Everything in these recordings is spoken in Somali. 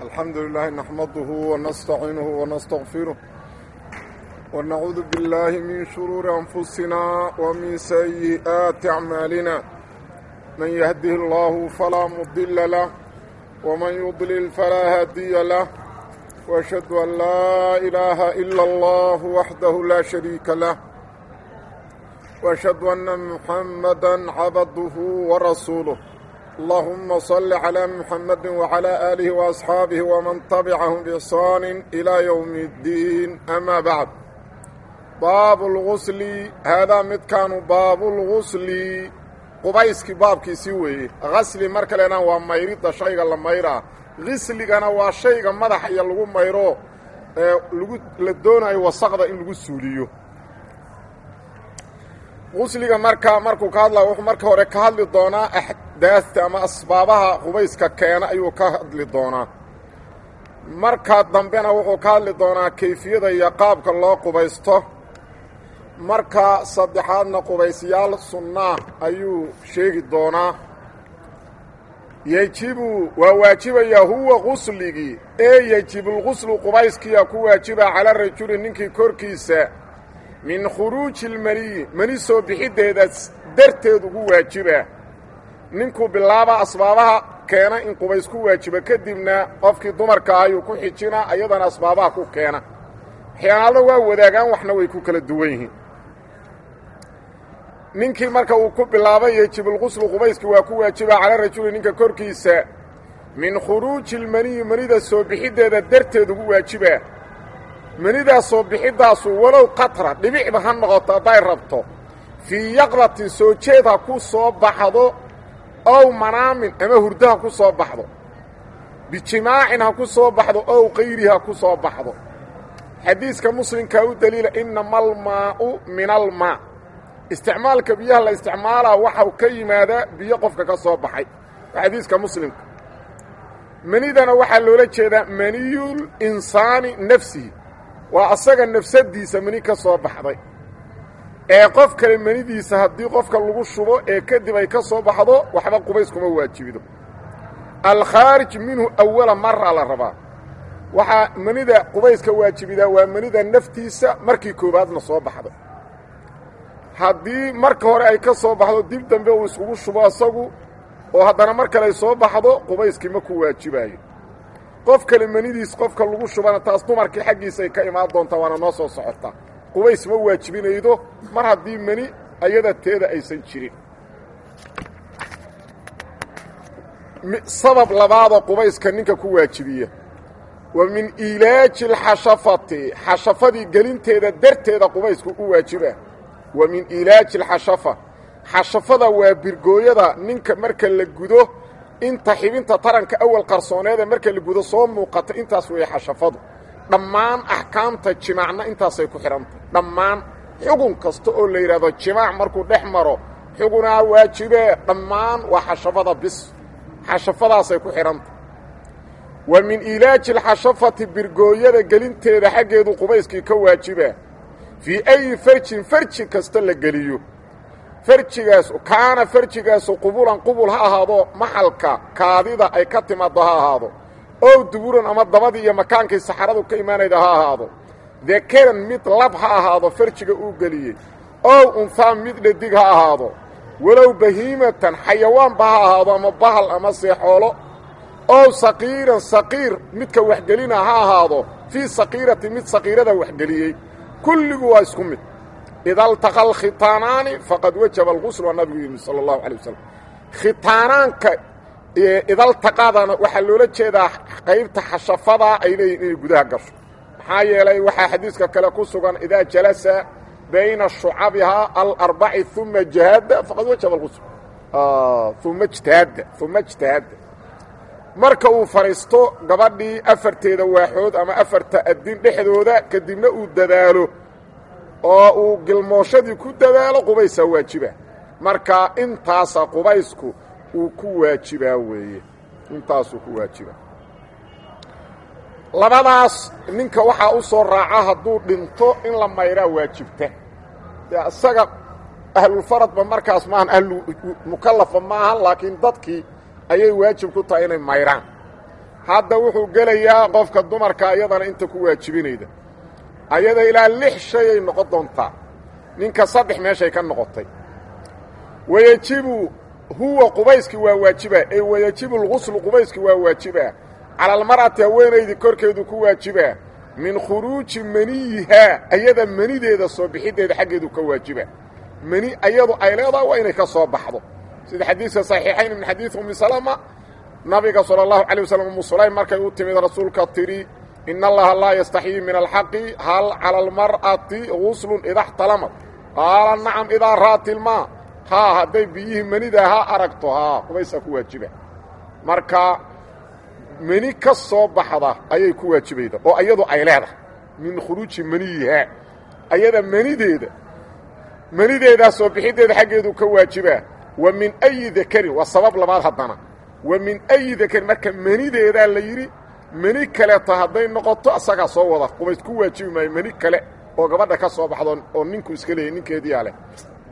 الحمد لله نحمده ونستعينه ونستغفره ونعوذ بالله من شرور أنفسنا ومن سيئات أعمالنا من يهده الله فلا مضل له ومن يضلل فلا هادي له وأشهد أن لا إله إلا الله وحده لا شريك له وأشهد أن محمدا عبده ورسوله اللهم صل على محمد وعلى آله وأصحابه ومن تبعهم بإحسان إلى يوم الدين أما بعد باب الغسل هذا مد كان باب الغسل qubayskii baabkiisii weeye gasli marka lena waa mayridda shayga la mayraa qisligana waa shayga madaxa iyo lagu mayro ee lagu la doonayo wasaqda in lagu suuliyo qusliga marka markuu ka hadlaya wuxuu marka hore ka hadli doonaa axdaasta ama asbaabaha qubayska keena ayuu ka hadli doonaa marka dambena wuxuu ka hadli doonaa kayfiyada iyo qaabka loo qubaysto marka saddexaadna qubaysyaal sunnaa ayuu sheegi doonaa yejibu waa waajibayaa huwa qusligii ee yejibulquslu qubayskiyaa ku waajiba cala rajuli ninkii korkiisa min khuruuji ilmaniyi mani soo bixiddeeda darteed ugu waajiba ninkuu bilaaba asbaabaha keena in qubays ku waajiba kadibna qofkii dumarka ayuu ku xijina ayadana asbaabaha ku keena waxyaanaalna waa wadaagaan waxna way ku kala duwan yihiin ninkii marka uu ku bilaabay yejibulquslu qubayski waa ku waajiba cala rajuli ninka korkiisa min khuruuji ilmaniyi manida soo bixiddeeda darteed ugu waajiba manidaas soo bixiddaasu walow qatra dhibicba ha noqoto hadday rabto fii yaqdatin soo jeed ha ku soo baxdo ow manaamin ama hurdo ha ku soo baxdo bijimaacin ha ku soo baxdo ow kayri ha ku soo baxdo xadiiska muslimkaa u daliila inama almaa'u min almaa isticmaalka biyaha la isticmaalaa waxau ka yimaadaa biyo qofka ka soo baxay waa xadiiska muslimka manidana waxaa loola jeedaa maniyul insaani nafsihi waa asaga nafsadiisa mani ka soo baxday ee qof kale manidiisa haddii qofka lagu shubo ee kadib ay ka soo baxdo waxba qubays kuma waajibido alkhaarij minhu awala mara la rabaa waxaa manida qubayska waajibidaa waa manida naftiisa markii koowaadna soo baxday haddii marka hore ay ka soo baxdo dib dambe uu iskugu shubo asagu oo haddana mar kale ay soo baxdo qubayskii ma ku waajibaayo qof kale manidiis qofka lagu shubana taas dumarkii xaggiisa ay ka imaan doontaa waana noo soo socotaa qubays ma waajibinaydo mar haddii mani ayada teeda aysan jirin sabab labaadoo qubayska ninka ku waajibiya wa min iilaaji alxashafati xashafadii gelinteeda darteeda qubaysku u waajiba wa min iilaaji alxashafa xashafada waa birgooyada ninka marka la gudo inta xibinta taranka awal qarsooneeda marka la gudo soo muuqata intaas weeye xashafadu dhammaan axkaamta jimaacna intaasay ku xidhantay dhammaan xugun kasta oo la yidhaahdo jimaac markuu dhex maro xugunaa waajibee dhammaan waa xashafada bis xashafadaasay ku xidhantay wa min iilaaji alxashafati birgooyada gelinteeda xaggeedu qubayskii ka waajibaa fii ayi farjin farji kasta la geliyo farjigaas kaana farjigaasu qubulan qubul ha ahaado maxalka kaadida ay ka timaaddo ha ahaado ow duburan ama dabadii iyo makaankii saxaradu ka imaanayda ha ahaado dakaran mid lab ha ahaado farjiga uu geliyey ow unhaa mid dhadig ha ahaado walow bahiimatan xayawaanba ha ahaado ama bahal ama seexoolo ow saqiiran saqiir midka waxgelina ha ahaado fii saqiirati mid saqiirada waxgeliyey kulligu waa isku mid ida altaqa alkhitaanaani faqad wajaba alqusl waa nabigu yidhi sala allahu alay wasalam khitaanaanka idaltaqadana waxaa loola jeedaa qaybta xashafadaa ay leeyihin inay gudaha gasho maxaa yeelay waxaa xadiiska kale ku sugan idaa jalasa bayna shucabihaa alarbaci uma jahada faqad wajaba alqusl uma jtahaadda uma ijtahaadda marka uu fadhiisto gabadhii afarteeda waaxood ama afarta addin dhexdooda kadibna uu dadaalo oo uu gilmooshadii ku dadaalo qubaysaa waajiba marka intaasa qubaysku uu ku waajibaa weeye intaasuu ku waajibaa labadaas ninka waxaa u soo raaca hadduu dhinto in la mayraa waajibta dee isaga ahlulfaradba markaas maahan ahlu mukallafa maahan laakiin dadkii ayay waajib ku tahay inay mayraan hadda wuxuu gelayaa qofka dumarka iyadana inta ku waajibinayda ayada ilaa lix shay ay noqon doontaa ninka saddex meeshay ka noqotay wayejibu huwa qubayskii waa waajibaa ee wayejibu lguslu qubayskii waa waajibaa cala almar'ati haweenaydii korkeedu ku waajibaa min khuruuji maniyihaa ayada manideeda soo bixiddeeda xaggeedu ka waajiba mani ayadu ay leedaha waa inay ka soo baxdo sida xadiiska saxiixayn min xadiid ummi salama nabiga sala allahu calay wasalam umu sulaym markay u timid rasuulka tidhi in allaha laa yastaxyii min alxaqi hal cala almar'ati guslun ida xtalamad qaala nacam idaa ra'at ilmaa haa hadday biyihii manida ha aragto haa qubaysaa ku waajiba marka meni ka soo baxda ayay ku waajibayda oo iyadu ay leedahay min khuruuji maniyihaa ayada manideeda manideedaa soo bixiddeeda xaggeedu ka waajibaa wa min ayi dakarin waa sabab labaad haddana wa min ayi dakarin marka manideedaa la yidhi meni kaleeta hadday noqoto asagaa soo wada qubays ku waajibi maayo meni kale oo gabadha ka soo baxdo oo ninku iska leeyay ninkeediyaa leh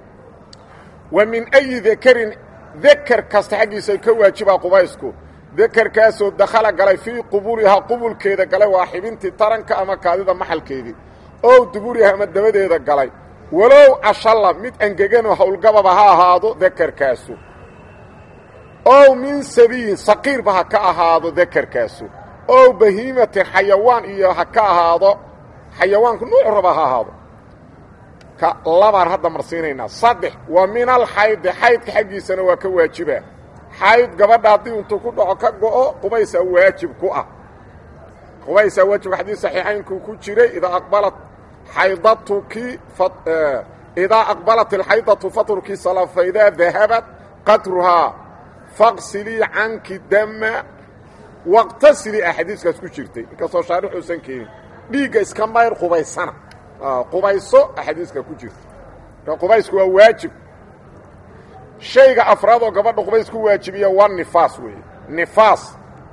wa min ayi dakarin dakar kasta xaggiisa ka waajibaa qubaysku dakarkaasoo dakhala galay fii qubulihaa qubulkeeda galay waa xibintii taranka ama kaadida maxalkeedii ow duburiha ama dabadeeda galay walow cashalla mid angeganoo howlgababa ha ahaado dakarkaasu ow min sabiyin saqiirba ha ka ahaado dakarkaasu ow bahiimatin xayawaan iyo ha ka ahaado xayawaanku nuucu raba ha ahaado ka labaan hadda marsiinaynaa saddex wa min alxaydi xaydka xaggiisana waa ka waajibaa xayd gabadha haddii intuu ku dhaco ka go'o qubaysaa waajib ku ah qubaysaa waajibka xadiis saxiixaynkuu ku jiray idaa aqbalat xaydatuki idaa aqbalat alxaydatu fatrukii sala faidaa dahabat qadruhaa faqsilii canki dama waqtasilii a xadiiskaas ku jirtay inkastoo shaarix uusan keenin dhiigga iska mayr qubaysana qubayso a xadiiska ku jirta marka qubaysku waa waajib shayga afraad oo gabadha qubays ku waajibiya waa nifaas weeye nifaas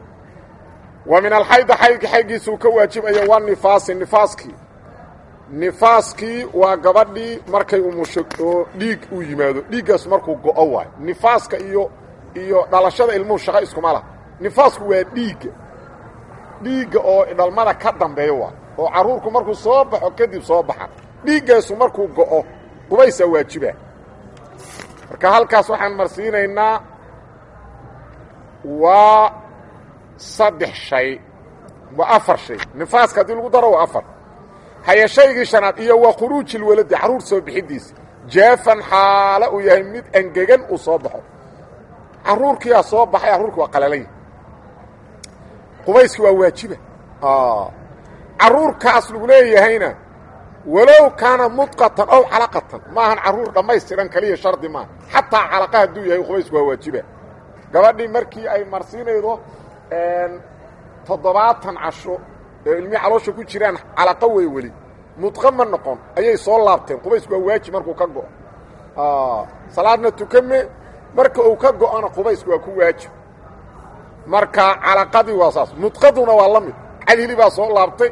wa min alxaydi xaydka xaggiisuu ka waajibaya waa nifaasi nifaaskii nifaaskii waa gabadhii markay umusho oo dhiig uu yimaado dhiiggaas markuu go'o waayo nifaaska iyo iyo dhalashada ilmuhu shaqo iskuma laha nifaasku waa dhiigga dhiigga oo dhalmada ka dambeeya waa oo carruurku markuu soo baxo kadib soo baxa dhiiggaasu markuu go'o qubaysaa waajiba marka halkaas waxaan marsiinaynaa waa saddex shay waa afar shay nifaaska haddii lagu daro waa afar haya shaygii shanaad iyo waa khuruuji lwaladi carruur soo bixidiisa jaafan xaalo uu yahay mid angegan uu soo baxo carruurkiyaa soo baxay carruurki waa qalalanya qubayski waa waajiba carruurkaas lagu leeyahayna walow kaana mudqatan ow calaqatan maahan carruur dhammaystiran kaliya shardi maaha xataa calaqa hadduu yahay qubaysku waa waajiba gabadhii markii ay marsiinaydo toddobaatan casho ee ilmihii caloosha ku jiraan calaqo wey weli mudqa ma noqon ayay soo laabteen qubaysku waa waajib markuu ka go'o salaadna tukame marka uu ka go'ona qubaysku waa ku waajib marka calaqadii waa saas mudqaduna waa la mid cadhili baa soo laabtay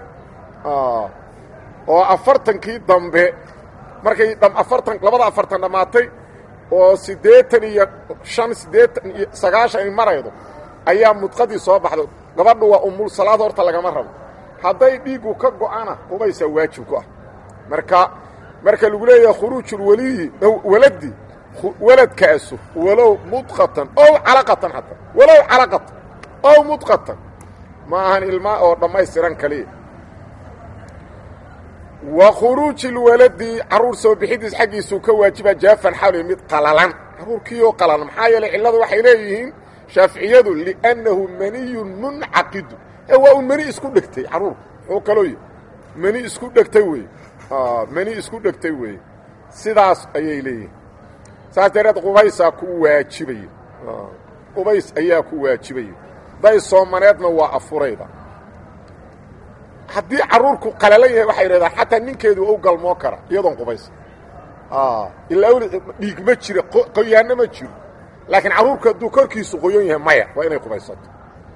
oo afartankii dambe markay afartan labada afartan dhammaatay oo siddeetan iyo shan siddeetan iyo sagaashan ay maraydo ayaa mudqadii soo baxday gabadhu waa umul salaad horta lagama rabo hadday dhiiggu ka go'ana qubaysaa waajib ku ah marka marka lagu leeyahay khuruujulwaliyi waladi waladkaasu walow mudqatan ow calaqatan xataa walow calaqatan ow mudqatan ma ahan ilmaa oo dhammaystiran kaliya wa khuruuji lwaladi carruur soo bixidiis xaggiisuu ka waajiba jaafan xawli mid qalalan carruurkiioo qalalan maxaa yeelay cilladu waxay leeyihiin shaaficiyadu liannahu maniyun muncaqidu ee waa un meni isku dhegtay carruurku muxuu kaloo yihi meni isku dhegtay weeye meni isku dhegtay weeye sidaas ayay leeyihiin saas dareed qubaysaa ku waajibaya qubays ayaa ku waajibaya day soomaneedna waa afurayda haddii carruurku qalalan yahay waxay yidhahdaan xataa ninkeedu u galmoo kara iyadoon qubaysa ilaa weli dhiig ma jiro qoyaanno ma jiro laakiin carruurku hadduu korkiisu qoyon yahay maya waa inay qubaysato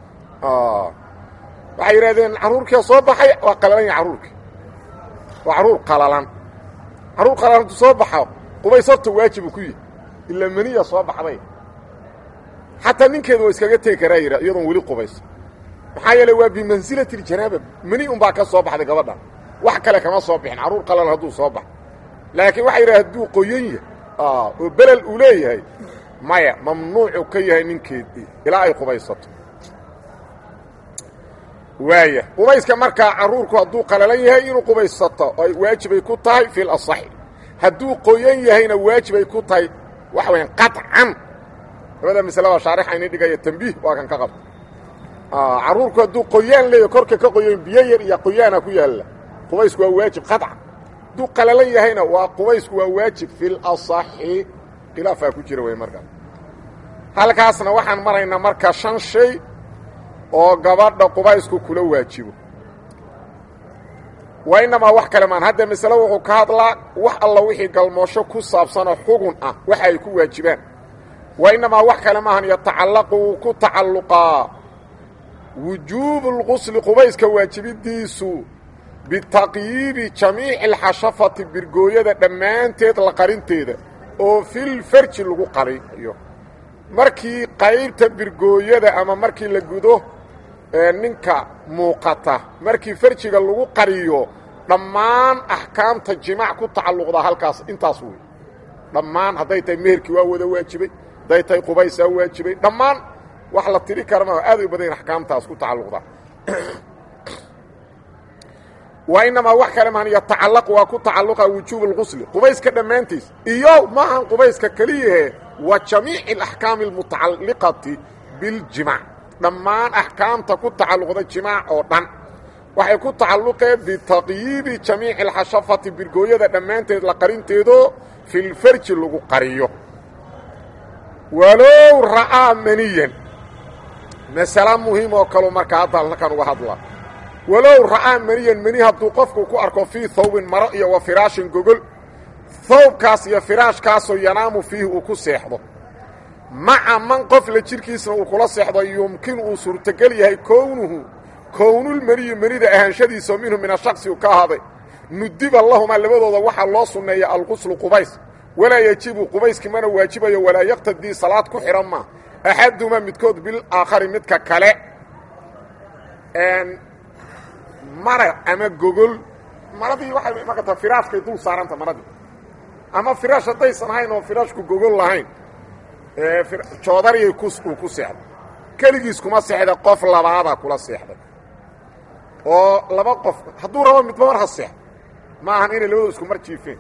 waxay yidhahdeen carruurkia soo baxay waa qalalan yahay carruurkii waa carruur qalalan carruur qalalan hadduu soo baxo qubaysato waajibu ku yihi ilaa maniya soo baxday xataa ninkeedu waa iskaga tegi karaa yidha iyadoon weli qubaysa maxaa yeele waa bimansilati ljanaaba meni unbaa ka soo baxday gabadhan wax kale kama soo bixin carruur qalal hadduu soo baxo laakiin waxaa yidhaha hadduu qoyan yahay oo belel uu leeyahay maya mamnuucu ka yahay ninkeedii ilaa ay qubaysato waaya qubayska markaa carruurku hadduu qalalan yahay inuu qubaysato ay waajibay ku tahay fi lasaxi hadduu qoyan yahayna waajibay ku tahay waxa wayaan qaطcan labada maslada shaarixayni dhigaya tambiih waa kan ka qabta carruurku hadduu qoyaan leeyahy korka ka qoyan biyo yar iyo qoyaana ku yaalla qubaysku waa waajib qaطcan hadduu qalalan yahayna waa qubaysku waa waajib fi lasaxi khilaafaa ku jira wey markaa halkaasna waxaan maraynaa marka shan shay oo gabadha qubaysku kula waajibo waa inamaa wax kale maan hadda masale wuxuu ka hadlaa wax alla wixii galmoosho ku saabsanoo xugun ah waxa ay ku waajibaan wa inamaa wax kale maahan yatacallaqu wuu ku tacalluqaa wujuubu lqusli qubayska waajibidiisu bitaqyiibi jamiici alxashafati birgooyada dhammaanteed la qarinteeda oo filfarji lagu qariyo markii qaybta birgooyada ama markii la gudo ninka muuqata markii farjiga lagu qariyo dhammaan axkaamta jimaac ku tacalluqdaa halkaas intaas wey dhammaan hadday tahay meherkii waa wada waajibay hadday tahay qubaysaa waajibay dhammaan wax la tiri kara ma aad u badan axkaamtaas ku tacalluqdaa waa inamaa wax kale maan yatacallaq waa ku tacalluqa wujuub اlqusli qubayska dhammaantiis iyo maahan qubayska keliyahe wa jamiici alaxkaami almutacalliqati biاljimaac dhammaan axkaamta ku tacalluqda jimaac oo dhan waxay ku tacalluqeen bitaqyiibi jamiici alxashafati birgooyada dhammaanteed la qarinteedo filfarji lagu qariyo walow ra'aa maniyan masala muhiim oo kaleu markaa hadda halkan uga hadla walow ra'aa maniyan meni hadduu qofku ku arko fii hawbin maro iyo wa firaashin gogol hawbkaas iyo firaashkaasoo yanaamu fiihi uu ku seexdo maca man qofla jidhkiisna uu kula seexdo yumkin uu suurtogel yahay kownuhu kownulmeniyi menida ahaanshadiisao minhu min ashaksi uu ka ahaaday nudiba lahumaa labadooda waxaa loo sunneeya alquslu qubays walaa yejibu qubayski mana waajibayo walaa yaqtadii salaad ku xidhan maa axadumaa midkood bilaakhari midka kale mara ama gogol maradii waxay maqataa firaashkay dul saaranta maradii ama firaash haddaysan ahayn oo firaashku gogol lahayn joodariyay uu ku seexday keligiis kuma seexda qof labaada kula seexday oo laba qof hadduu rabo midba mar ha seexdo ma ahan inay labadoo isku mar jiifeen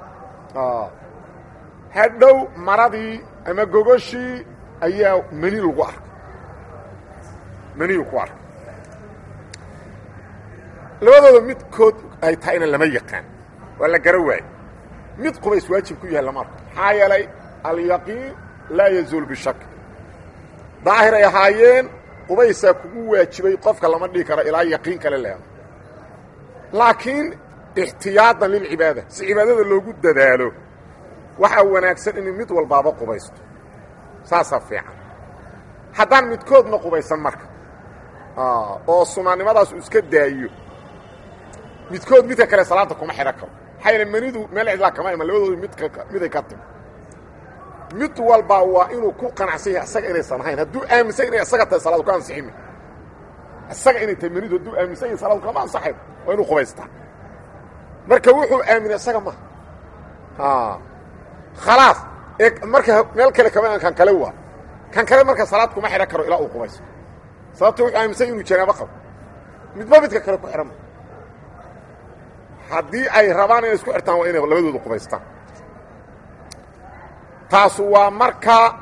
hadhow maradii ama gogoshii ayaa meni lagu arkay meniyu ku arkay labadooda midkood ay tahayna lama yaqaan waa la gara waayo mid qubays waajib ku yahay lama arko maxaa yeelay alyaqiin laa yazuul bishak daahir ay ahaayeen qubaysaa kugu waajibay qofka lama dhihi karo ilaa yaqiin kale leeda laakiin ixtiyaadan lilcibaada si cibaadada loogu dadaalo waxaa wanaagsan in mid walbaaba qubaysto saasaa fiican haddaan midkoodna qubaysan marka oo sunaannimadaas uu iska daayo midkood midka kale salaada kuma xidhan karo maxaa yeele manidu meel cidlaa kama iman labadooda midka miday ka timi mid walba waa inuu ku qanacsan yahay isaga inaysan ahayn hadduu aaminsan inay isaga tahay salaadu ka ansiximi isaga inay tahay manidu hadduu aaminsan yahay salaadu kama ansaxayn waa inuu qubaystaa marka wuxuu aaminay isaga maha khalaas ee marka meel kale kama kan kale waa kan kale marka salaad kuma xidhan karo ilaa uu qubayso sababto wuxuu aaminsan inuu janaabo qabo midba midka kale ku xidhan haddii ay rabaan inay isku xirtaan waa inay labadooda qubaystaan taasu waa marka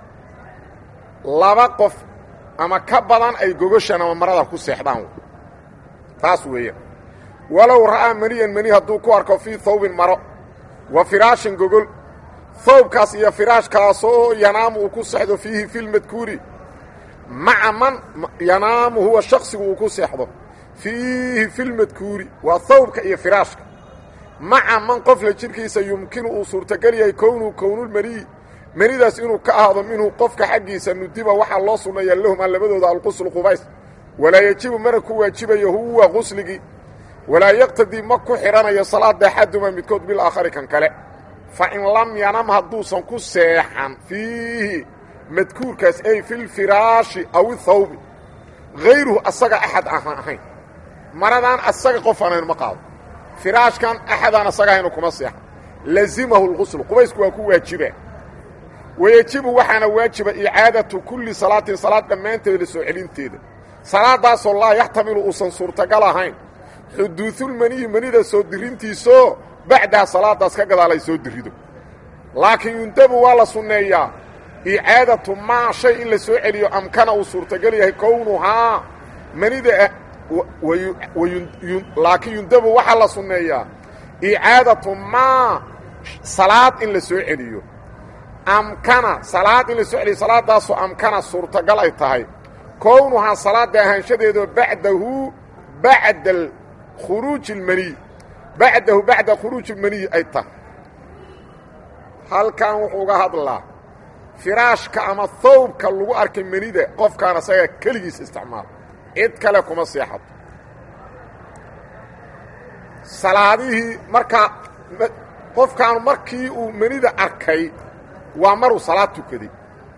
laba qof ama ka badan ay gogoshan ama marada ku seexdaan taas weeyaan walow ra'aa maniyan meni hadduu ku arko fii hawbin maro wa firaashin gogol hawbkaas iyo firaashkaasoo yanaamu uu ku seexdo fiihi filmadkuuri maca man yanaamu huwa shaksigu uu ku seexdo fiihi filmadkuuri waa hawbka iyo firaashka maca man qofla jidhkiisa yumkinu uu suurtogel yahay kownuu kownulmaniyi manidaas inuu ka ahaado minhu qofka xaggiisa nudiba waxaa loo sunneeyaa lahumaa labadooda alquslu qubays walaa yejibu mana ku waajibayo huwa qusligii walaa yaqtadii ma ku xidhanayo salaada axaduma midkood bilaakhari kan kale fa in lam yanam hadduusan ku seexan fiihi madkuurkaas ay filfiraashi aw ihawbi hayruhu asaga axad aan ahayn maradaan asaga qof aan ahayn ma qaado firaashkan axadaan asaga ahaynu kuma seexan lazimahu lquslu qubaysku waa ku waajibaa wayejibu waxaana waajiba icaadatu kulli salaatin salaad dhammaanteeda la soo celinteeda salaadaasoo laa yaxtamilu uusan suurtagal ahayn xuduudulmaniyi manida soo dirintiisoo bacdaha salaadaas ka gadaalay soo dirido laakiin yundabu waa la sunneeyaa icaadatu maa shay in la soo celiyo amkana uu suurtagal yahay kownuhaa manida laakiin yundabu waxaa la sunneeyaa icaadatu maa salaad in la soo celiyo amkana salaad in la soo celiyo salaadaasoo amkana suurtagal ay tahay kownuhaa salaada ahaanshadeedoo bacdahu bacda khuruuji اlmaniy bacdahu bacda khuruuji اlmaniyi ay tahay halkan wuxuu uga hadlaa firaashka ama thawbka lagu arkay manida qofkaan asaga keligiis isticmaala cid kale kuma seexato salaadihii markaa qofkaan markii uu manida arkay waa maruu salaad tukaday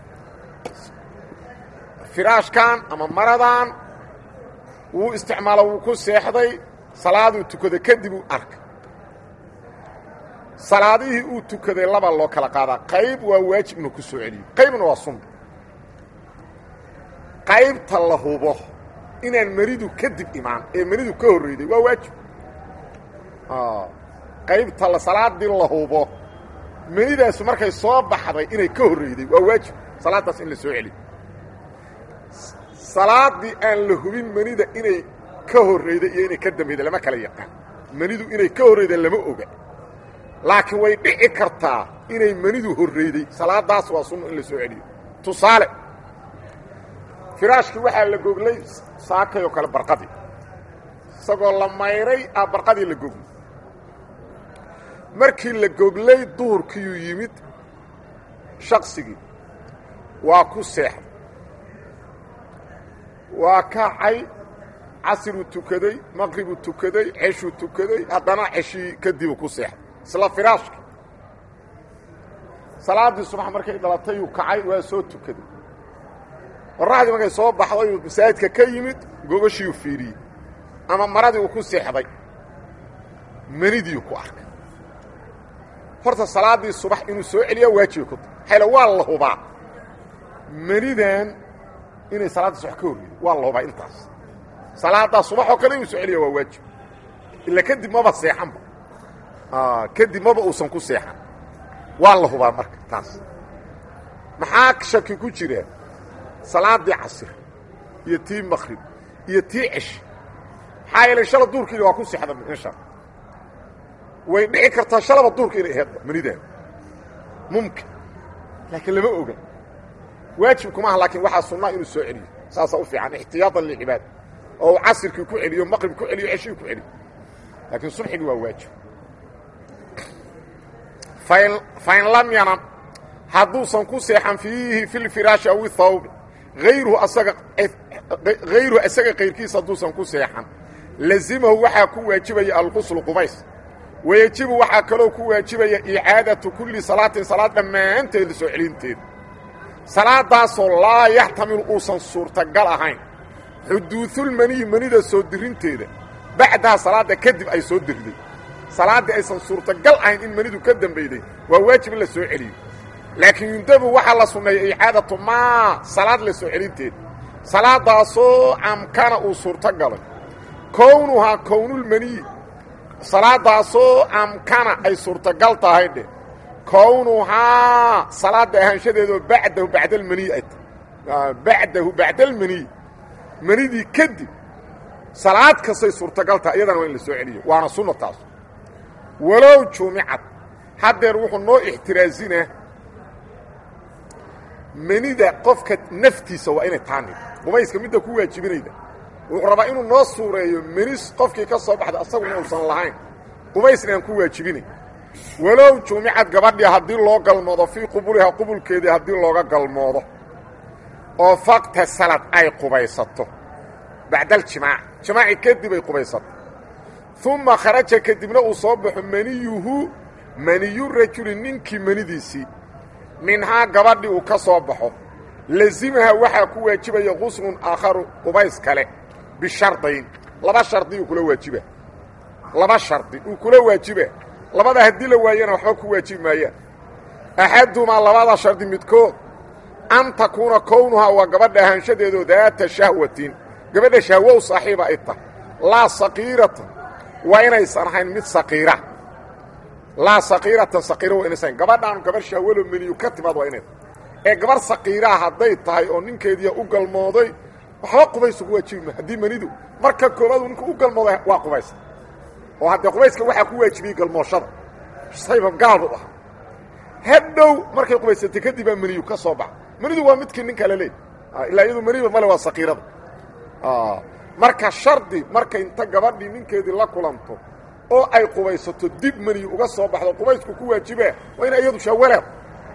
firaashkan ama maradan wuu isticmaalo wuu ku seexday salaaduu tukaday kadib uu arkay salaadihii uu tukaday laba loo kala qaadaa qayb waa waajib inuu ku soo celiyo qaybna waa sunna qaybta la hubo inaan manidu kadib imaan ee manidu ka horreyday waa waajib qaybta salaadii la hubo manidaasu markay soo baxday inay ka horreyday waa waajib salaadaas in la soo celiyo salaadii aan la hubin manida inay ka horreyday iyo inay ka dambeyday lama kala yaqaan manidu inay ka horreyda lama oga laakiin way dhici kartaa inay manidu horreyday salaadaas waa sunno in la soo celiyo tusaale firaashkii waxaa la goglay saakay oo kale barqadii isagoo la mayray a barqadii la goglay markii la goglay duurkiiyuu yimid shaqsigii waa ku seexday waa kacay casiruu tukaday maqribuu tukaday ceshuu tukaday haddana ceshii kadibuu ku seexday isla firaashki salaaddii subax markay dhalatayuu kacay waa soo tukaday qorraxdii markay soo baxday uu masaajidka ka yimid gogoshiiuu fiiriyey ama maradii uu ku seexday manidiiu ku arkay horta salaaddii subax inuu soo celiyaa waajiba ku tahay hayla waa la hubaa manidan inay salaaddii subax ka horreydo waa la hubaa intaas salaaddaa subax oo kale inuu soo celiya waa waajib ila kadib maba seexanba kadib maba uusan ku seexan waa la hubaa marka taas maxaa shaki ku jira salaaddii casir iyo tii makrib iyo tii cesh maxaa yeelay shala duurkiina waa ku seexda insha way dhici kartaa shalaba duurka inay aheedba manidaan mumkin laakiin lama oga waajib kuma aha laakiin waxaa sunnaa inuu soo celiyo saasaa u fiican ixtiyaatan lilcibaada oo uu casirkii ku celiyo maqrib ku celiyo ceshii ku celiyo laakiin subxigii waa waajib fain lam yanam hadduusan ku seexan fiihi fi lfiraashi aw ihawbi ayruhu asaga hayruhu isaga kayrkiisa hadduusan ku seexan lazimahu waxaa ku waajibaya alquslu qubays wayejibu waxaa kaloo ku waajibaya icaadatu kulli salaatin salaad dhammaanteed la soo celinteeda salaadaasoo laa yaxtamilu uusan suurtagal ahayn xuduudulmaniyi manida soo dirinteeda bacdaha salaadda kadib ay soo diriday salaaddii aysan suurtagal ahayn in manidu ka dambeyday waa waajib in la soo celiyo laakiin yundabu waxaa la sunneeya icaadatu maa salaad la soo celinteeda salaadaasoo amkana uu suurtagalay kownuhaa kownulmaniyi salaadaasoo amkana ay suurtagal tahay dheh kownuhaa salaada ahaanshadeedoo bacdahu bacdalmaniyi ay tahay bacdahu bacdalmaniyi manidii kadib salaad kastay suurtagal tahay iyadana waa in la soo celiyo waana sunna taas walow jumicad haddeer wuxuu noo ixtiraasinaa manida qofka naftiisa waa inay taanid qubayska midda ku waajibinayda wuxuu rabaa inuu noo suureeyo menis qofkii ka soo baxda asaguna uusan lahayn qubaysna aan ku waajibinay walow jumicad gabadhii haddii loo galmoodo fii qubulihaa qubulkeedii haddii looga galmoodo oo fakta salad ay qubaysato bacdaljimaac jimaaci kadib ay qubaysato uma kharaja kadibna uu soo baxo maniyuhu maniyu rajuli ninkii manidiisii minhaa gabadhii uu ka soo baxo lazimaha waxaa ku waajibaya quslun aakharu qubays kale bishardayn laba shardi uu kula waajiba laba shardi uu kula waajiba labada haddii la waayana waxba ku waajibi maayaan axadumaa labada shardi midkood an takuuna kownuhaa waa gabadha ahaanshadeedu daata shahwatin gabadha shahwo u saaxiiba ay tahay laa saqiiratan waa inaysan ahayn mid saqiira laa saqiiratan saqiira waa inaysan gabadhaan gabarh shahwalo meniyu ka timaad waa inay ee gabarh saqiiraa hadday tahay oo ninkeediia u galmooday waxba qubaysu ku waajibi ma haddii menidu marka koobaadu ninku u galmooday waa qubaysa oo haddee qubayska waxaa ku waajibiyey galmooshada sayba gaalbu ah hadhow markay qubaysatay kadib baa meniyu ka soo baxa menidu waa midkii ninka la leey ilaa iyadu meniba male waa saqiirada marka shardi markay inta gabadhii ninkeedii la kulanto oo ay qubaysato dib meniyu uga soo baxdo qubaysku ku waajibaa waa ina iyadu shawaleed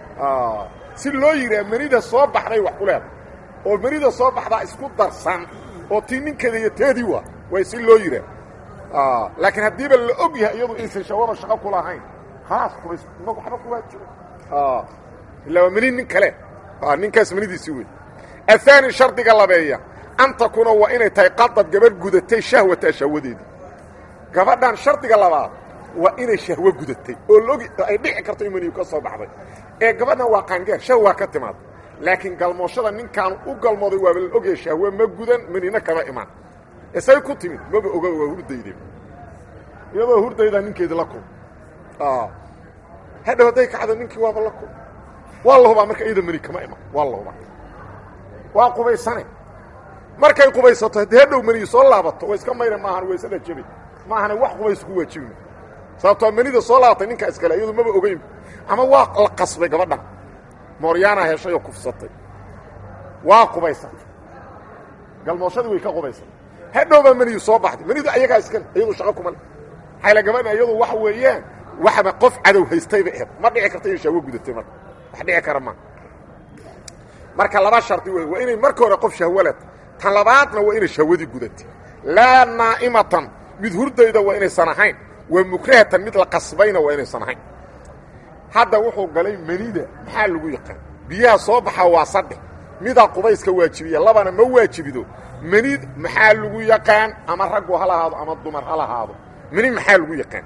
si loo yidhaha menida soo baxday wax ku leeda oo menida soo baxdaa isku darsan oo tii ninkeeda iyo teedii waa way si loo yidhaah laakiin haddiiba la og yahay iyadu aysan shawaba shaqo ku lahayn khalaas qubays ma waxba ku waajibo ilaa waa meni nin kale ninkaas menidiisii wey ahaani shardiga labeeya an takuuna waa inay tahay qadad gabadh gudatay shahwata shahwadeedii gabadhan shardiga labaad waa inay shahwo gudatay oo logi ay dhici karto in meniyu ka soo baxday ee gabadhan waa qaangeer shahwaa ka timaada laakiin galmooshada ninkaan u galmooday waaba la ogyahay shahwe ma gudan menina kama imaan isay ku timid maba oga waa hurdayde iyadoo hurdaydaa ninkeedi la kul hadhow hadday kacdo ninkii waaba la kul waa la hubaa marka iyada meni kama iman waa la hubaa waa qubaysane markay qubaysato haddii hadhow meniyi soo laabato way iska mayra maahan waysada jebay maahana wax qubays ku waajibima sababtoo menida soo laabatay ninkaa iskale iyadu maba ogeyn ama waa la qasbay gabadhan mooryaanaa heshay oo kufsatay waa qubaysatay galmooshadii way ka qubaysatay hadhow baa meniyu soo baxday menidu ayagaa iskale iyadu shaqo kuma le xayla gabadha iyadu waxa weeyaan waxba qof cadow haystayba eed ma dhici karta inay shahwo gudatay marka wax dhici kara ma marka laba shardi wey waa inay marka hore qof shahwaled tan labaadna waa inay shahwadii gudatay laa naa'imatan mid hurdayda waa inaysan ahayn waa mukrahatan mid la qasbayna waa inaysan ahayn hadda wuxuu galay menida maxaa lagu yaqaan biyaha soo baxa waa saddex midaa qubayska waajibiya labana ma waajibido menid maxaa lagu yaqaan ama raggu ha lahaado ama dumar ha lahaado meni maxaa lagu yaqaan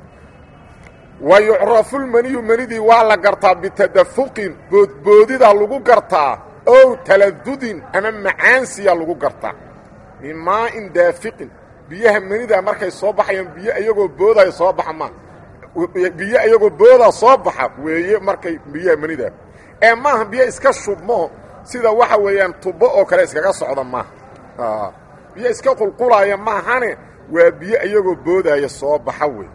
wa yucrafu lmeniyu menidii waa la gartaa bitadafuqin boodboodidaa lagu gartaa ow taladudin ama macaansiya lagu gartaa min maa'in daafiqin biyaha menida markay soo baxayaan biyo iyagoo boodaya soo baxa maa biyo iyagoo boodaa soo baxa weeye markay biyaha menida ee maaha biyo iska shubmo sida waxa weeyaan tubo oo kale iskaga socda maaha biyo iska qulqulaaya maahane waa biyo iyagoo boodaya soo baxa wey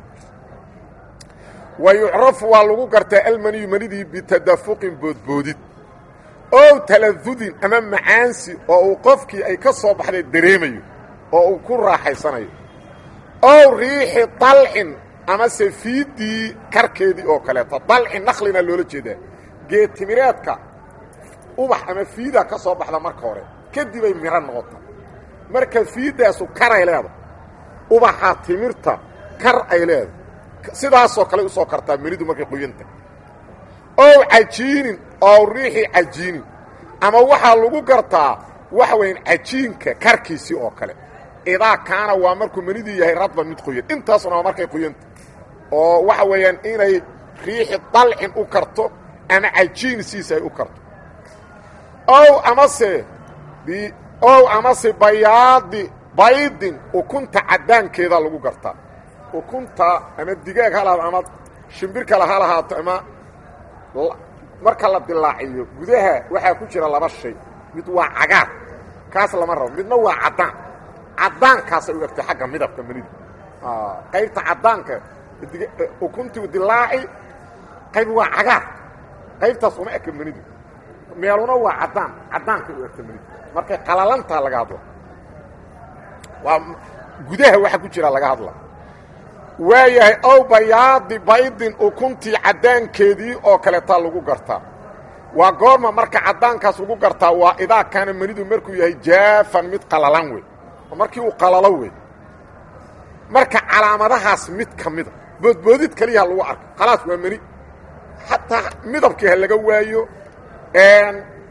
wa yucrafu waa lagu gartaa almaniyu manidii bitadafuqin boodboodid ow taladudin ama macaansi oo uu qofkii ay ka soo baxday dareemayo oo uu ku raaxaysanayo ow riixi dalcin amase fiiddii karkeedii oo kaleeto dalci naklina loola jeedaa geedtimireedka ubax ama fiidaa ka soo baxda marka hore kadibay miro noqota marka fiiddaasu karay leedahay ubaxa timirta kar ay leedahay sidaasoo kale usoo kartaa menidu markay qoyanta ow cajiinin ow riixi cajiinin ama waxaa lagu gartaa waxa weeyaan cajiinka karkiisii oo kale idaa kaana waa markuu menidii yahay radban mid qoyan intaasuna waa markay qoyanta oo waxa weeyaan inay riixi dalcin u karto ama cajiin siisa ay u karto ow amase ow amase bayaadi baydin ukunta caddaankeeda lagu gartaa ukunta ama digaag ha lahaado ama shimbir kale ha lahaato ama marka la dilaaciyo gudaha waxaa ku jira laba shay mid waa cagaar kaas lama rabo midna waa caddaan caddaankaasay u egtay xagga midabka menida qaybta caddaanka ukuntii dilaaci qayb waa cagaar qaybtaas uma eka menidu meeluna waa caddaan caddaankay u egta menidu markay qalalantaa laga hadla waa gudaha waxa ku jira laga hadla waayahay ow bayaadi baydin ukuntii caddaankeedii oo kaleetaa lagu gartaa waa goorma marka caddaankaas lagu gartaa waa idaa kaana menidu markuu yahay jaafan mid qalalan wey markii uu qalalo wey marka calaamadahaas mid ka mida boodboodid keliyaha lagu arko khalaas waa meni xataa midabkii ha laga waayo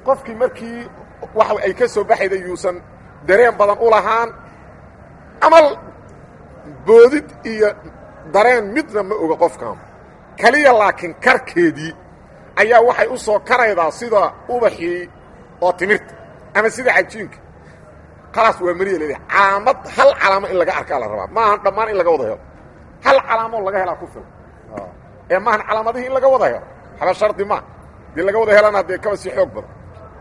qofkii markii waxa ay ka soo baxayda yuusan dareen badan u lahaan ama boodid iyo dareen midna ma oga qofkan keliya laakiin karkeedii ayaa waxay u soo karaydaa sida ubaxii oo timirta ama sida cajiinka khalaas waa meriya leedahay calaamad hal calaamo in laga arkaa la rabaa maahan dhammaan in laga wada helo hal calaamoo laga helaa ku filan ee maahan calaamadihii in laga wada helo haba shardi maa dii laga wada helana dee kaba sii xoog badan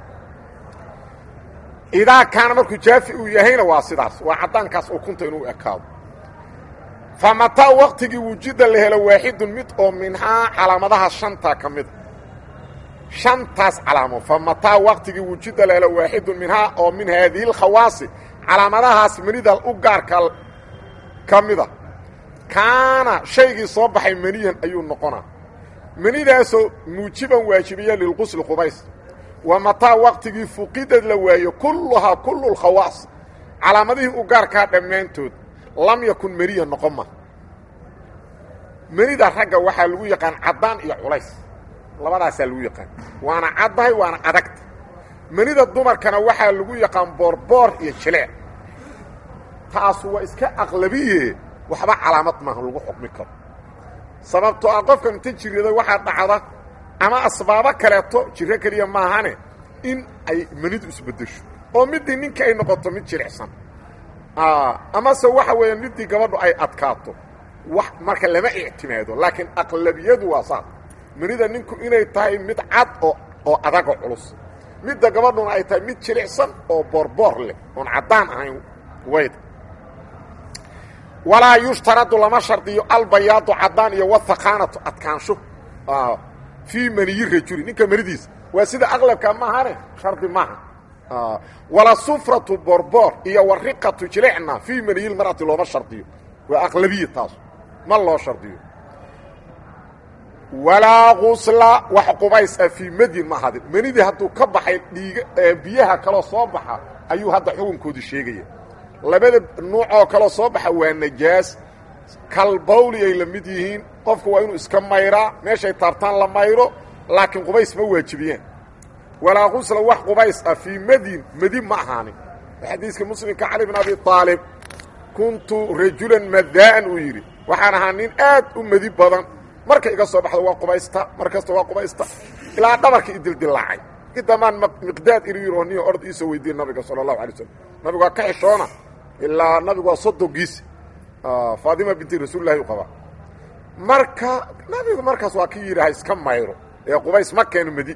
idaa kaana markuu jaafi uu yahayna waa sidaas waa caddaankaas ukunta inuu ekaado fa mataa waktigii wujida la helo waaxidun mid oo minhaa calaamadaha shantaa ka mida shantaas calaamo fa mataa waktigii wujida la helo waaxidun minhaa oo min haadihi alkhawaasi calaamadahaas manida u gaarka ka mida kaana shaygii soo baxay maniyan ayuu noqonaa manidaasoo muujiban waajibiya lilqusli qubays wa mataa waktigii fuqidad la waayo kulluhaa kullu lkhawaas calaamadihii u gaarkaa dhammaantood lam yakun meniya noqon ma menida ragga waxaa lagu yaqaan caddaan iyo culays labadaasaa lagu yaqaan waana caddahay waana adagta menida dumarkana waxaa lagu yaqaan boorboor iyo jileec taasu waa iska aqlabiye waxba calaamad maaha lagu xukmi karo sababtoo ah qofkan inta jirada waxaa dhacda ama asbaabo kaleeto jiro keliya maahane in ay menidu isbeddesho oo middii ninka ay noqoto mid jilicsan amase waxa weeyaan middii gabadhu ay adkaato wax marka lama ictimaado laakiin aqlabiyadu waa saas menida ninku inay tahay mid cad oo oo adagoo culus midda gabadhuna ay tahay mid jilicsan oo boorboor leh oon caddaan ahayn wayd walaa yushtaradu lama shardiyo albayaadu caddaan iyo wathaqaanatu adkaansho fii maniyi rajuli ninka manidiisa waa sida aqlabka maahane shardi maaha wala sufratu borboor iyo wariqatu jilicna fii maniyi lmar'ati looma shardiyo waa aqlabiya taas ma loo shardiyo walaa gusla wax qubays ah fii madyin ma hadin manidii hadduu ka baxay dhiiga biyaha kaloo soo baxa ayuu hadda xukunkoodii sheegaya labada nuuc oo kaloo soo baxa waa najaas kalbawli ay la mid yihiin qofku waa inuu iska mayraa meeshay taabtaan la mayro laakiin qubays ma waajibiyaan walaa gusla wax qubays ah fii madyin madi ma ahaanin xadiiska muslimka cali bn abi aalib kuntu rajulan madaa'an uu yidhi waxaan ahaa nin aad u madi badan marka iga soo baxdo waa qubaysta mar kasta waa qubaysta ilaa dhabarka idildilaacay idamaan miqdaad inu yidhi oo niyo ord iisoo weydiiye nabiga sala allahu alay slam nabigu waa ka xishoona ilaa nabigu waa soddonkiisa faatima binti rasuulillahi u qabaa marka nabigu markaas waa ki yidhi ha iska mayro ee qubays ma keeno madi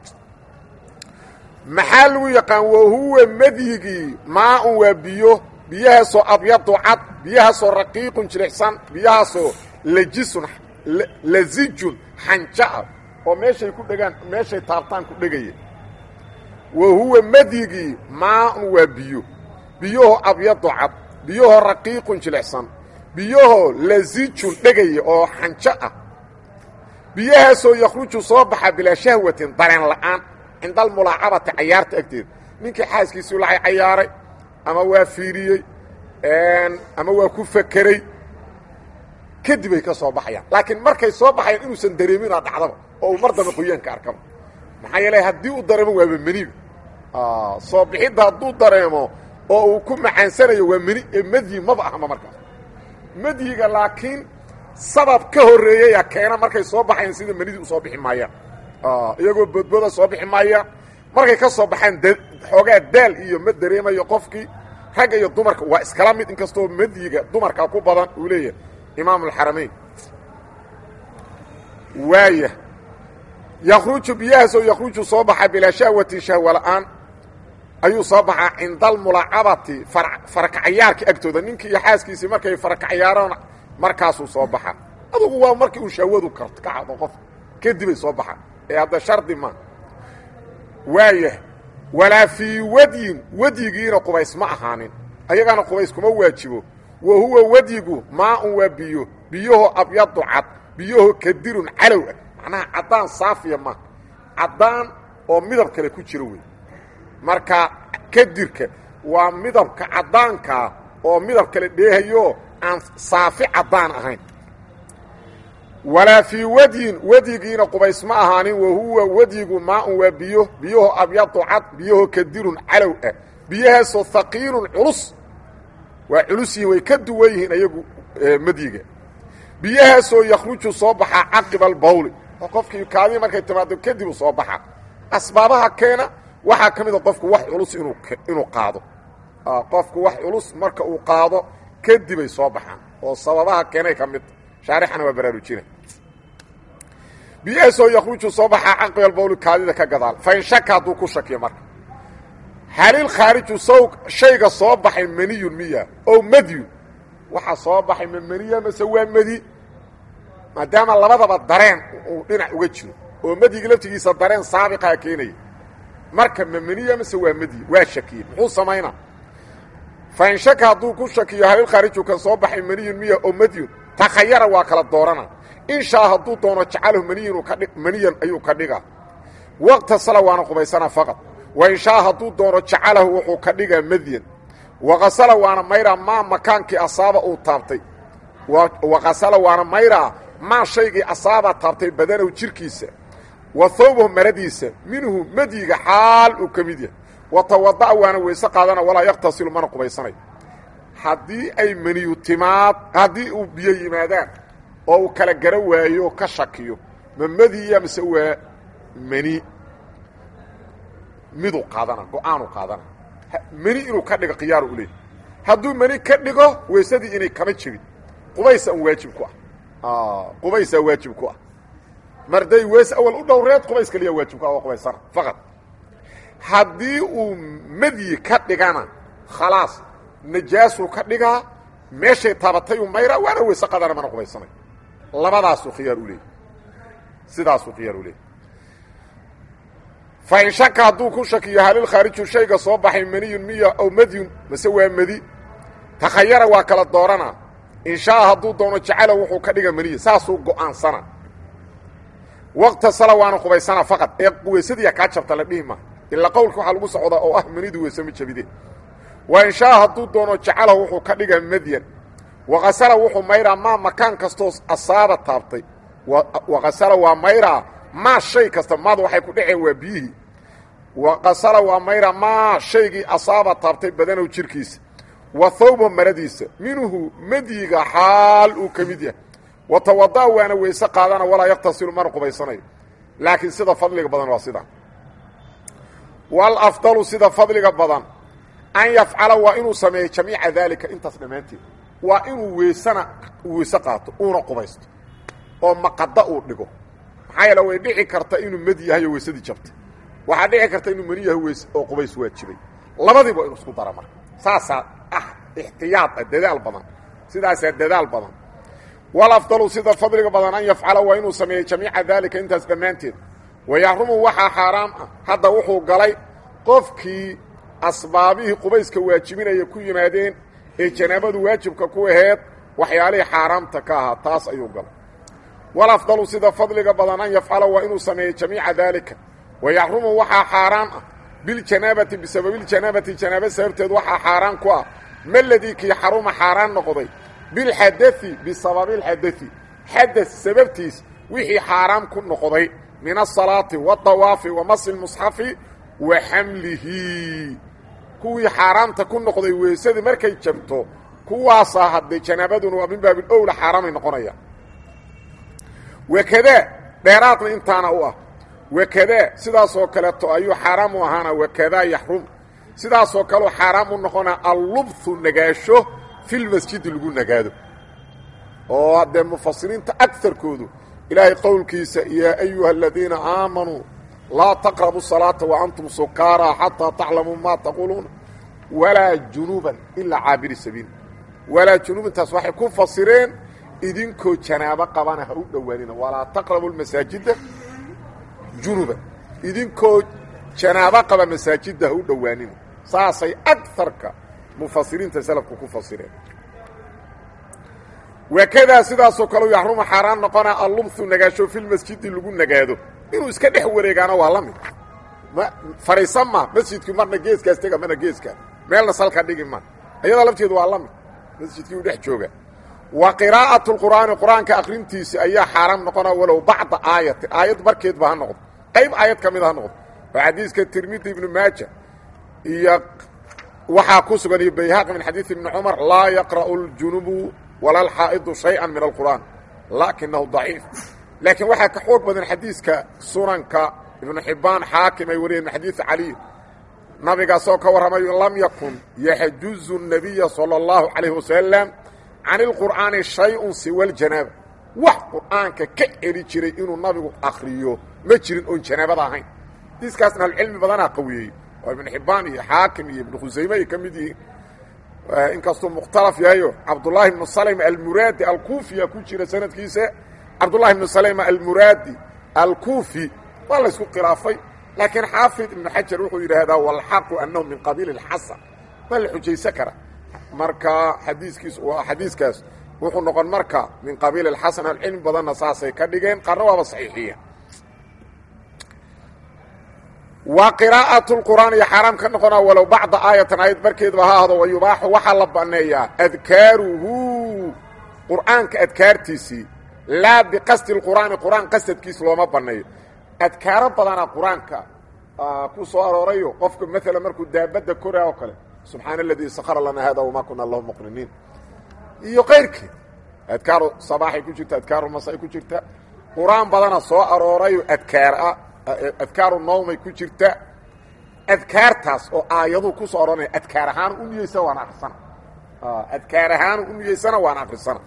maxaa lagu yaqaan wahuwa madyigii maaun waa biyo biyahaasoo abyadu cad biyahaasoo raqiiqun jilicsan biyahaasoo lajisun lazijun xanja'a oo meeshay ku dhegaan meeshay taabtaan ku dhegaya wa huwa madyigii maaun waa biyo biyahoo abyadu cad biyahoo raqiiqun jilicsan biyahoo lazijun dhegaya oo xanjo ah biyahaasoo yakhruju soo baxa bilaa shahwatin dareen la'aan cinda almulaacabati cayaarta agteeda ninkii xaaskiisii lacay cayaaray ama waa fiiriyey ama waa ku fakeray kadib ay ka soo baxayaan laakiin markay soo baxayaan inuusan dareeminaa dhacdaba oo uu mar dambe qoyaanka arkaba maxaa yeele haddii uu dareemo waaba meniba soo bixidda hadduu dareemo oo uu ku macaansanayo waa meni ee medyi maba ahma markaas medyiga laakiin sabab ka horreeyaya keena markay soo baxayaan sida menidii u soo bixi maayaan iyagoo boodbooda soo bixi maaya markay ka soo baxaan xoogaa daal iyo ma dareemayo qofkii ragga iyo dumarka waa iskala mid inkastoo medyiga dumarka ku badan uu leeyahay imaam alxaramayn waaya yakhruju biyahaasoo yakhruju soo baxa bilaa shahwatin shahwa la'aan ayuu soo baxaa cinda almulaacabati farakacayaarka agtooda ninkii iyo xaaskiisii markay farakacayaaraan markaasuu soo baxa adugu waa markii uu shahwadu karto ka cado qof kadibay soo baxaan ee hadda shardi ma waayah walaa fii wadyin wadyigiina qubays ma ahaanin ayagaana qubays kuma waajibo wa huwa wadyigu maaun waa biyo biyahoo abyadu cad biyahoo kadirun calow ah macnaha caddaan saafiya ma caddaan oo midab kale ku jiro wey marka kadirka waa midabka caddaankaa oo midab kale dheehayo aan saafi caddaan ahayn walaa fii wadyin wadyigiina qubays ma ahaanin wa huwa wadyigu maaun waa biyo biyaho abyadu cad biyaho kadirun calow ah biyahaasoo haqiilun culus waa culus yihin way ka duwan yihiin ayagu madyiga biyahaasoo yakhruju soo baxaa caqiba albawli oo qofkii kaadii markay timaado kadibu soo baxa asbaabaha keena waxaa ka mida qofku wax culus inuu inuu qaado qofku wax culus marka uu qaado kadibay soo baxaan oo sababaha keenay ka midta shaarixana waa baraarujina biyahaasoo yakhruju soo baxaa caqiba albawli kaadida ka gadaal fain shaka hadduu ku shakiyo marka halil khaariju saw shayga soo baxay maniyun miya ow madyun waxaa soo baxay ma maniya mase waa medi maadaama labadaba dareen uu dhinac uga jiro oo madyiga laftigiisa dareen saabiqaa keenaya marka ma maniya mase waa medyi waa shakiye muxuu samaynaa fain shaka hadduu ku shakiyo halil khaariju kan soo baxay maniyun miya ow madyun takhayara waa kala doorana in shaa hadduu doono jacalahu maniyun kadhi maniyan ayuu ka dhigaa waqta sala waana qubaysanaa faqad wain shaa hadduu doono jacalahu wuxuu ka dhigaa madyan waqasala waana mayraa maa makaankii asaaba uu taabtay waqasala waana mayraa maa shaygii asaaba taabtay badanahu jirkiisa wa thawbahu maradiisa minhu madyiga xaal uu ka mid yahay wa tawada'a waana weyse qaadana walaa yakhtasilu mana qubaysanayo haddii ay maniyu timaad haddii uu biyo yimaadaan oo uu kala gara waayo ka shakiyo ma madiya mise waa mani miduu qaadana go-aanuu qaadana meni inuu ka dhigo khiyaaru u leeyahy hadduu meni ka dhigo weysadii inay kama jirin qubaysa un waajib ku ah qubaysaa waajib ku ah marday weys awal u dhowreed qubays kaliya waajib ku ah oo qubaysana faqad haddii uu medyi ka dhigana khalaas najaasuu ka dhigaa meeshay taabatay u mayraa waana weyse qadana mana qubaysanay labadaasuu khiyaar u leeyahy sidaasuu khiyaar u leeyahy fain shaka hadduu ku shakiyo halil khaariju shayga soo baxay maniyun miya ow madyun mase waa medi takhayara waa kala doorana in shaa hadduu doono jacala wuxuu ka dhiga maniya saasuu go'aansana waqta sala waana qubaysana faqad ee weysadiiya kaa jabta la dhihi maa ilaa qowlka waxaa lagu socdaa oo ah manidu weyse ma jabide wa in shaa hadduu doono jacala wuxuu ka dhiga madyan waqasala wuxuu mayraa maa makaan kastoo asaaba taabtay waqasala waa mayraa maa shay kasta maada waxay ku dhaceen waa biyihii waqasala waa mayra maa shaygii asaaba taabtay badanow jirkiisa wa thawba maradiisa minhu madyiga xaal uu ka mid yahay wa tawada'a waana weyse qaadana walaa yakhtasilu mana qubaysanayo laakiin sida fadliga badan waa sidaa walafdalu sida fadliga badan an yafcala waa inuu sameeyo jamiica daalika intaas dhammaanteed waa inuu weysana weyse qaato uuna qubaysto oo maqada uu dhigo maxaa yeele way dhici karta inuu mad yahay oo weysadii jabtay waxaa dhici karta inuu mani yahay weys oo qubays waajibay labadiiba inuu isku dara marka saasaa ah ixtiyaad ah dadaal badan sidaasaa dadaal badan walafdalu sida fadliga badan an yafcala waa inuu sameeyo jamiica daalika intaas dhammaanteed wayaxrumu waxaa xaaraam ah hadda wuxuu galay qofkii asbaabihii qubayska waajibinaya ku yimaadeen ee janaabadu waajibka ku aheed waxyaalihii xaaraamta ka ahaa taas ayuu galay walafdalu sida fadliga badan an yafcala waa inuu sameeyo jamiica daalika wayaxrumu waxaa xaaraan ah biljanaabati bisababiljanaabati janaaba sababteed waxaa xaaraan ku ah maladii kii xaruma xaaraan noqday bilxadai bisababilxadai xada sababtiis wixii xaaraam ku noqday min asalaati waadawaafi wa masi lmusxafi wa xamlihi kuwii xaaraamta ku noqday weysadii markay jabto kuwaasaa hadday janaabaduna waa min baabil owla xaaraamay noqonayaan wakadaa dheeraadna intaana u ah wakadaa sidaasoo kaleeto ayuu xaaraam u ahaana wakadaa yaxrum sidaasoo kaleu xaaraam u noqonaa allubthu nagaasho filmasjidi lagu nagaado oo haddee mufasiriinta agarkoodu ilaahay qowlkiisa yaa ayuha aladiina aamanuu laa taqrabu salaata wa antum sukaaraa xataa taclamuu maa taquuluuna walaa junuuban ilaa caabiri sabiil walaa junuubintaas waxay ku fasireen idinkoo janaabo qabana ha u dhowaanina walaa taqrabu masaajida junuban idinkoo janaabo qaba masaajidda ha u dhowaanina saasay agarka mufasiriinta salafku ku fasireen wakadaa sidaasoo kaleu yaxruma xaaraan noqonaa allubthu nagaasho filmasjidi lagu nagaado inuu iska dhex wareegaana waa la mid ma fadhiisan ma masjidkii marna geeskaas tega marna geeskaa meelna salka dhigi ma ayada lafteedu waa la mid masjidkii u dhex jooga wa qiraa'atu lqur'aani qur-aanka akrintiisi ayaa xaaraam noqona walow bacda aayatin aayad barkeedba ha noqdo qayb aayad ka mid ha noqdo oo xadiiska tirmidi ibnu maaja iyo waxaa ku sugan iyo bayhaqi min xadiid ibni cumar laa yaqra'u ljunubu wala alxaa'idu shayئa min alqur'aan laakinahu daciif laakiin waxaa ka xoog badan xadiiska sunanka ibnu xibbaan xaakim ay wariyeen min xadiid caliy nabigaasoo ka warramayo lam yakun yaxjuzu الnabiya salى اllahu calayh wasalam can ilqur'aani shay-un siwa ljanaaba wax qur'aanka ka celi jiray inuu nabigu akriyo ma jirin oon janaabada ahayn xadiiskaasna ahlucilmi badanaa qawiyeeyey oo ibnu xibbaan iyo xaakim iyo ibnu khusayme ay ka mid yihiin inkastuu mukhtalaf yahayo cabdullaahi ibnu salma almuraadi alkuufiya ku jira sanadkiisa cabdullahi ibnu salma almuraadi alkuufi waa laysku khilaafay laakiin xaafid ibnu xajar wuxuu yidhaahdaa walxaqu annahu min qabiili اlxasan ma la xujaysan kara marka xadiiskiis waa xadiiskaas wuxuu noqon marka min qabiili اlxasan alcilmi badanna saasay ka dhigeen qaarna waaba saxiixiya wa qiraa'atu lqur'aan iyo xaaraam ka noqonaa walow bacda aayatan aayad barkeedba ha ahdo wayubaaxu waxaa la banneeyaa adkaaruhu qur'aanka adkaartiisii laa biqasdi lqur'aani qur'aan qasadkiis looma banneeyo adkaaro badanaa qur-aanka ku soo aroorayo qofka maalan markuu daabadda koraa oo kale subxaana aladii sakara lana hada wamaa kuna lahu muqriniin iyo kayrkeed adkaaru sabaaxay ku jirta adkaaru masay ku jirta qur-aan badana soo aroorayo adkaara adkaaru nawmay ku jirta adkaartaas oo aayaduu ku soo arooraya adkaar ahaan u niyeysana waan akrisana adkaar ahaan u niyeysana waan akrisana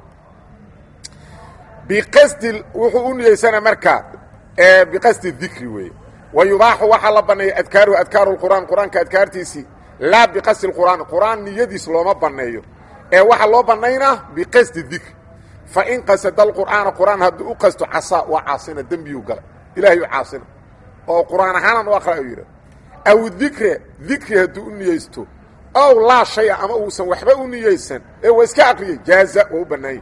biqasdi wuxuu u niyeysana markaa biqasdi dikri weeye wa yubaaxu waxaa la banneeya adkaaruhu adkaaru lqur'aan qur-aanka adkaartiisii laa biqasdi lqur'aan qur'aan niyadiis looma banneeyo ee waxaa loo bannaynaa biqasdi dikri fa in qasada alqur'aana qur'aan hadduu u qasto casaa waa caasina dembiyuu galay ilaahay u caasina oo qur'aan ahaanan u aqra u yidha aw dikre dikri hadduu u niyeysto ow laa shaya ama uusan waxba u niyeysan ee waa iska aqriyay jaaza waa u bannaanya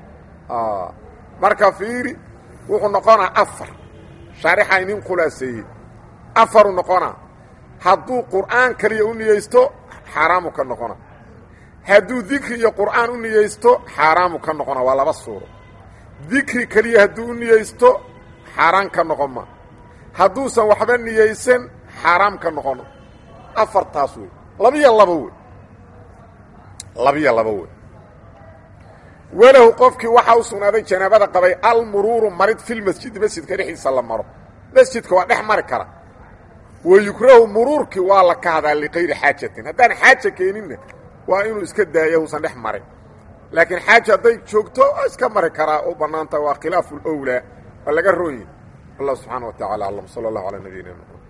marka fiiri wuxuu noqonaa afar shaarixa inin khulaaseeyey afaru noqonaa hadduu qur'aan kaliya u niyeysto xaaraamu ka noqona hadduu dikri iyo qur'aan u niyeysto xaaraamu ka noqona waa laba suuro dikri keliya hadduu u niyeysto xaaraan ka noqon ma hadduusan waxba niyeysan xaaraam ka noqono afartaas wey labiyo labo wey labiyo labo wey walahu qofkii waxaa u sugnaaday janaabada qabay almuruuru marid filmasjidi masjidka dhexdiisa la maro masjidka waa dhex mari kara wayukrahu muruurkii waa la kahdaa likayri xaajatin haddaan xaaja keeninna waa inuu iska daaya usan dhex marin laakiin xaaja hadday joogto waa iska mari karaa u bannaanta waa khilaafu lwlaa waa laga rooyi allah subxaana wa tacala aclam sala allahu calaa nabiyina mxamed